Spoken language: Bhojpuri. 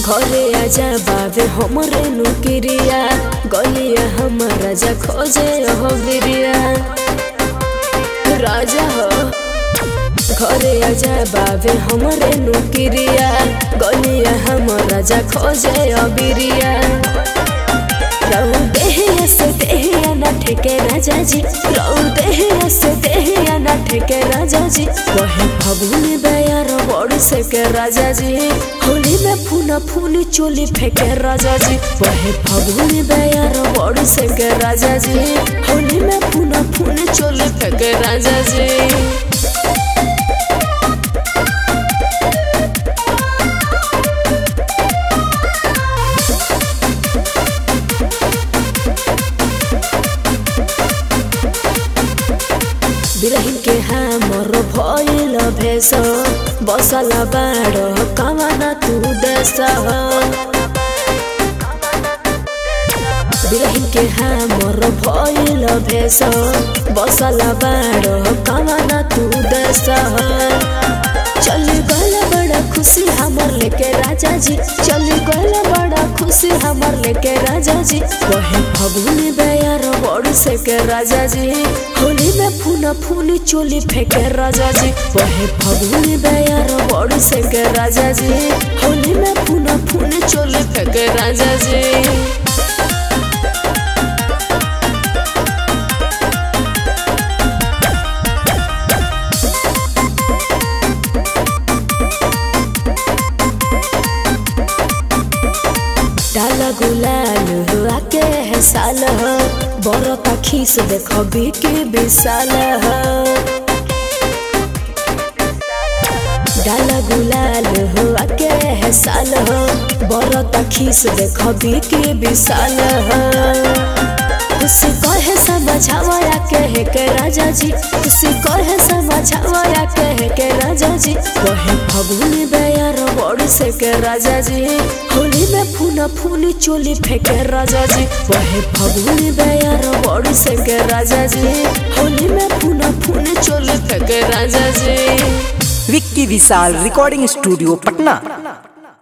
घरे आजा बाबे हमरे नुकिरिया गलिया हमर राजा खोजे हो बिरिया राजा हो घरे आजा बाबे हमरे नुकिरिया गलिया हमर राजा खोजे हो बिरिया रहू देहिया से देहिया ना ठेके राजा जी रहू देहिया से देहिया ना ठेके राजा जी वही फगुनी बेयार बड़ी से के राजा जी होली में फूना फूनी चोली फेंके राजा जी वही फगुनी बेयार बड़ी से के राजा जी होली में फूना फूनी चोली फेंके राजा जी बिरहिन के हमर भइल भेष बसल बाड कमाना तू देश बिरहिन के हमर भइल भेष बसल बाड कमाना तू देश चल गल बड़ा खुशी हमर लेके राजा जी चल गल बड़ा खुशी हमर लेके राजा जी वही फगुनी बेयार बड़ से के राजा जी होली में फूना फूनी चोली फेंके राजा जी वही फगुनी बेयार बड़ से के राजा जी होली में फूना फूनी चोली फेंके राजा जी डाला गुलाल हुआ के है साल हो बड़ खीस देखो बिकी विशाल हो डाला गुलाल हुआ के है साल हो बड़ खीस देखो बिकी विशाल हो खुशी कहे समझावया कहे के राजा जी खुशी कहे समझावया कहे के राजा जी कहे फगुनी बेयार बड़ी से के राजा जी होली में फूना फूनी चोली फेंके राजा जी वही फगुनी बेयार बड़ी से के राजा जी होली में फूना फूनी चोली फेंके राजा जी विक्की विशाल रिकॉर्डिंग स्टूडियो पटना